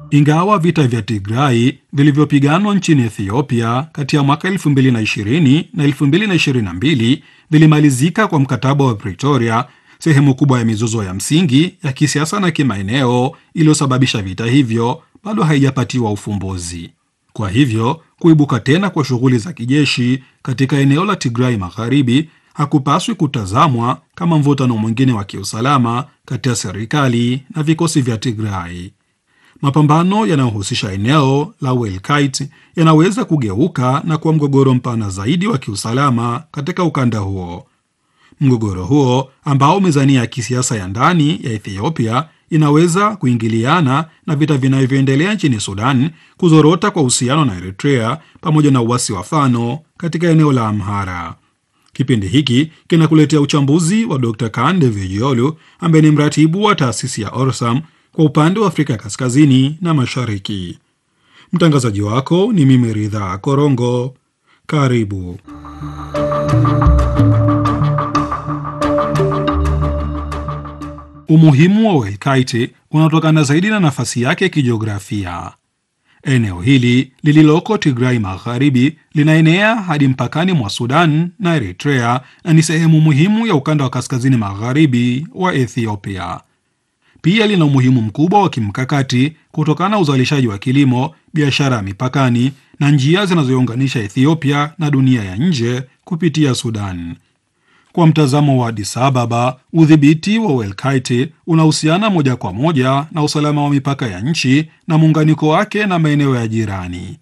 Ingawa vita vya Tigrai vilivyopiganwa nchini Ethiopia kati ya mwaka 2020 na 2022 vilimalizika kwa mkataba wa Pretoria, sehemu kubwa ya mizozo ya msingi ya kisiasa na kimaeneo iliyosababisha vita hivyo bado haijapatiwa ufumbuzi. Kwa hivyo kuibuka tena kwa shughuli za kijeshi katika eneo la Tigrai Magharibi hakupaswi kutazamwa kama mvutano mwingine wa kiusalama kati ya serikali na vikosi vya Tigrai. Mapambano yanayohusisha eneo la Welkait yanaweza kugeuka na kuwa mgogoro mpana zaidi wa kiusalama katika ukanda huo. Mgogoro huo ambao mizani ya kisiasa ya ndani ya Ethiopia inaweza kuingiliana na vita vinavyoendelea nchini Sudan, kuzorota kwa uhusiano na Eritrea pamoja na uasi wa Fano katika eneo la Amhara. Kipindi hiki kinakuletea uchambuzi wa Dr. Kande Vijiolu ambaye ni mratibu wa taasisi ya Orsam kwa upande wa Afrika Kaskazini na Mashariki. Mtangazaji wako ni mimi Ridha Korongo. Karibu. Umuhimu wa Welkite unatokana zaidi na nafasi yake kijiografia. Eneo hili lililoko Tigrai Magharibi linaenea hadi mpakani mwa Sudan na Eritrea na ni sehemu muhimu ya ukanda wa kaskazini magharibi wa Ethiopia. Pia lina umuhimu mkubwa wa kimkakati kutokana na uzalishaji wa kilimo, biashara ya mipakani na njia zinazounganisha Ethiopia na dunia ya nje kupitia Sudan. Kwa mtazamo wa Addis Ababa, udhibiti wa Welkite unahusiana moja kwa moja na usalama wa mipaka ya nchi na muunganiko wake na maeneo ya jirani.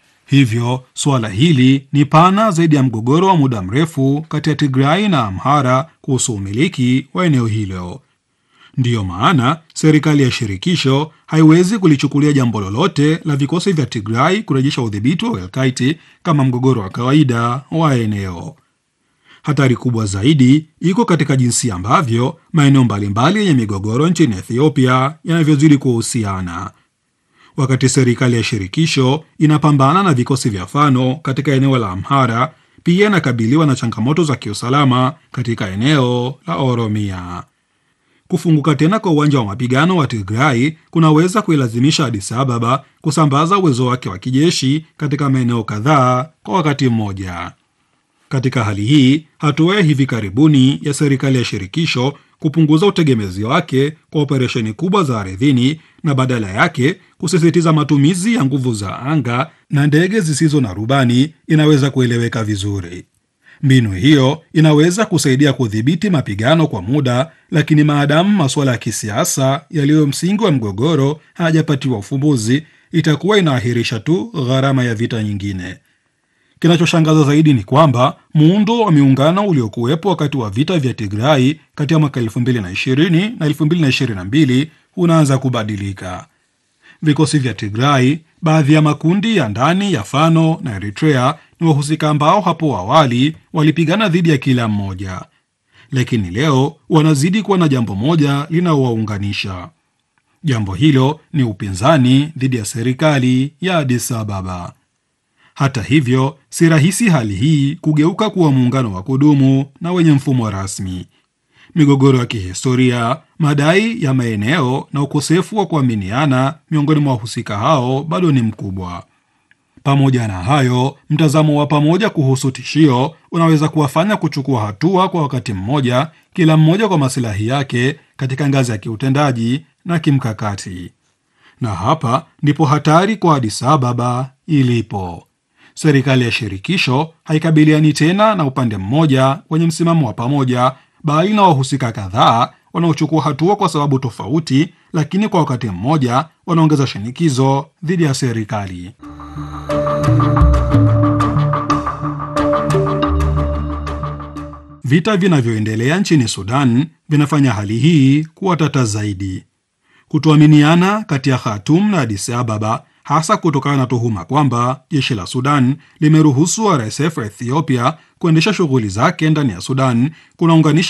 Hivyo suala hili ni pana zaidi ya mgogoro wa muda mrefu kati ya Tigrai na Amhara kuhusu umiliki wa eneo hilo. Ndiyo maana serikali ya shirikisho haiwezi kulichukulia jambo lolote la vikosi vya Tigrai kurejesha udhibiti wa Welkite kama mgogoro wa kawaida wa eneo. Hatari kubwa zaidi iko katika jinsi ambavyo maeneo mbalimbali yenye migogoro nchini Ethiopia yanavyozidi kuhusiana. Wakati serikali ya shirikisho inapambana na vikosi vya Fano katika eneo la Amhara, pia inakabiliwa na changamoto za kiusalama katika eneo la Oromia. Kufunguka tena kwa uwanja wa mapigano wa Tigrai kunaweza kuilazimisha Addis Ababa kusambaza uwezo wake wa kijeshi katika maeneo kadhaa kwa wakati mmoja. Katika hali hii, hatua ya hivi karibuni ya serikali ya shirikisho kupunguza utegemezi wake kwa operesheni kubwa za ardhini na badala yake kusisitiza matumizi ya nguvu za anga na ndege zisizo na rubani inaweza kueleweka vizuri. Mbinu hiyo inaweza kusaidia kudhibiti mapigano kwa muda, lakini maadamu masuala ya kisiasa yaliyo msingi wa mgogoro hayajapatiwa ufumbuzi, itakuwa inaahirisha tu gharama ya vita nyingine. Kinachoshangaza zaidi ni kwamba muundo wa miungano uliokuwepo wakati wa vita vya Tigrai kati ya mwaka 2020 na 2022 unaanza kubadilika. Vikosi vya Tigrai, baadhi ya makundi ya ndani ya Fano na Eritrea ni wahusika ambao hapo awali walipigana dhidi ya kila mmoja, lakini leo wanazidi kuwa na jambo moja linaowaunganisha. Jambo hilo ni upinzani dhidi ya serikali ya Addis Ababa. Hata hivyo, si rahisi hali hii kugeuka kuwa muungano wa kudumu na wenye mfumo rasmi. Migogoro ya kihistoria, madai ya maeneo na ukosefu wa kuaminiana miongoni mwa wahusika hao bado ni mkubwa. Pamoja na hayo, mtazamo wa pamoja kuhusu tishio unaweza kuwafanya kuchukua hatua kwa wakati mmoja, kila mmoja kwa masilahi yake katika ngazi ya kiutendaji na kimkakati. Na hapa ndipo hatari kwa Addis Ababa ilipo. Serikali ya shirikisho haikabiliani tena na upande mmoja wenye msimamo wa pamoja, bali na wahusika kadhaa wanaochukua hatua kwa sababu tofauti, lakini kwa wakati mmoja wanaongeza shinikizo dhidi ya serikali. Vita vinavyoendelea nchini Sudan vinafanya hali hii kuwa tata zaidi. Kutoaminiana kati ya Khartoum na Addis Ababa hasa kutokana na tuhuma kwamba jeshi la Sudan limeruhusu RSF Ethiopia kuendesha shughuli zake ndani ya Sudan kunaunganisha